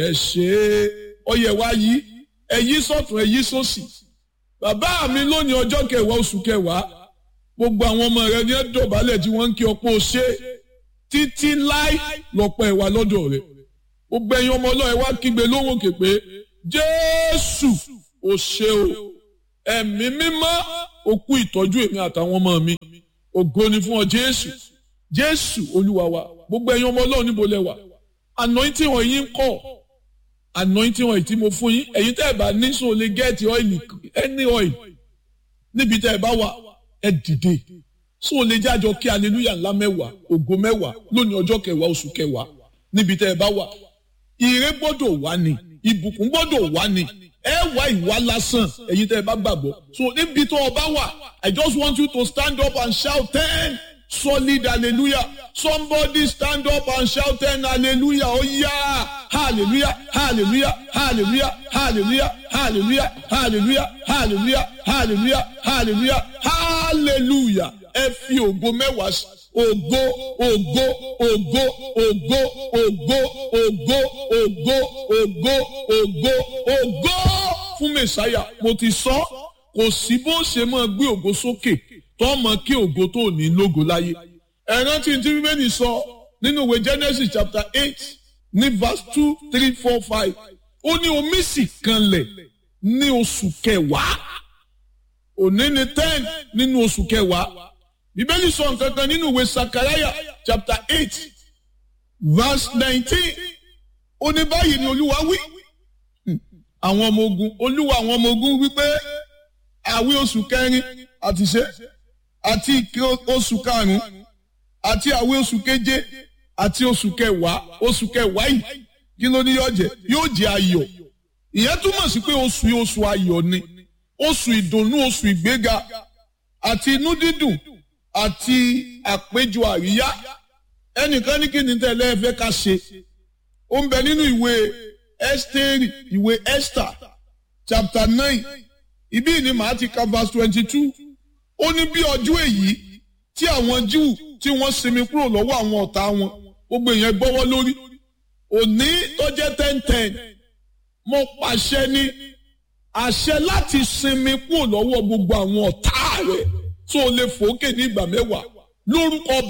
ẹ ṣe é ọyẹ wa yí ẹ yí sọ́tún ẹ yí sósì bàbá mi lónìí ọjọ́ kẹwàá oṣù kẹwàá gbogbo àwọn ọmọ rẹ ní ẹ dọ̀bálẹ̀ tí wọ́n ń kí ọ̀pọ̀ ṣe títí láì lọ́pọ̀ ẹ̀wà lọ́dọ̀ rẹ̀ gbogbo ẹ̀yin ọmọ ọlọ́ọ̀ ẹ wá kígbe lóhùn òkè pé jésù ò ṣe o ẹ̀mí mímọ́ òkú ìtọ́jú èmi àtàwọn ọmọ mi ògo ni fún ọ jésù jésù olúwa wa gbogbo ẹ̀yin ọmọ ọlọ́ọ̀ níbo lẹ wà anointing wọn yín kọ́ anointing wọn tí mo fún yín ẹ̀yin tẹ́ ẹ bá ní sọ lè gẹ́ẹ̀tì ọ́ìlì any oil níbi tẹ́ ẹ bá wà ẹ dìde sọ lè jájọ kí hallelujah ńlá mẹ́wàá ògo mẹ́wàá lónìí ọjọ́ kẹwàá oṣù kẹwàá níbi tẹ́ ẹ bá wà ire gbọ́dọ̀ wá ni ìbùkún gbọ́dọ̀ wá ni ẹ wá ìwà lásán ẹ̀yin tẹ́ ẹ bá gbàgbọ́ so níbi tó o bá wà I just want you to stand up and shout ten solid hallelujah somebody stand up and shout ten hallelujah oh yeah hallelujah hallelujah hallelujah hallelujah hallelujah hallelujah hallelujah hallelujah hallelujah hallelujah ẹ fi ògo mẹ́wàá sí ògo ògo ògo ògo ògo ògo ògo ògo ògo ògo fún mẹsàáyà mo ti sọ kò sí bó ṣe máa gbé ògo sókè tó mọ kí ògo tó ní lógo láyé ẹ rántí tí bíbélì sọ nínú ìwé Genesis chapter eight ní verse two three four five ó ní omi sì kanlẹ̀ ní oṣù kẹwàá òní ni ten nínú oṣù kẹwàá bíbélì sọ nǹkan kan nínú ìwé sakaraya chapter eight verse nineteen ó ní báyìí ni olúwa wí àwọn ọmọ ogun olúwa àwọn ọmọ ogun wípé àwí oṣù kẹrin àti ṣe àti ìké oṣù karùnún àti àwí oṣù keje àti oṣù kẹwàá oṣù kẹwàá yìí kí ló ní yóò jẹ yóò jẹ ayọ̀ ìyẹn túmọ̀ sí pé oṣù yìí oṣù ayọ̀ ni oṣù ìdùnnú oṣù ìgbéga àti inú dídùn àti àpéjọ àríyá ẹnìkan ní kí ni tẹ́lẹ̀ ẹ fẹ́ ká ṣe ó ń bẹ nínú ìwé Ẹ́sítérì ìwé Esther chapter nine ibí ni màá ti ka verse twenty two ó ní bí ọjọ́ èyí tí àwọn Júù tí wọ́n sinmi kúrò lọ́wọ́ àwọn ọ̀tá wọn gbogbo èèyàn gbọ́wọ́ lórí òní tó jẹ́ ten ten mo pàṣẹ ní àṣẹ láti sinmi kúrò lọ́wọ́ gbogbo àwọn ọ̀tá rẹ̀ tó lè fòókè ní ìgbà mẹ́wàá lórúkọ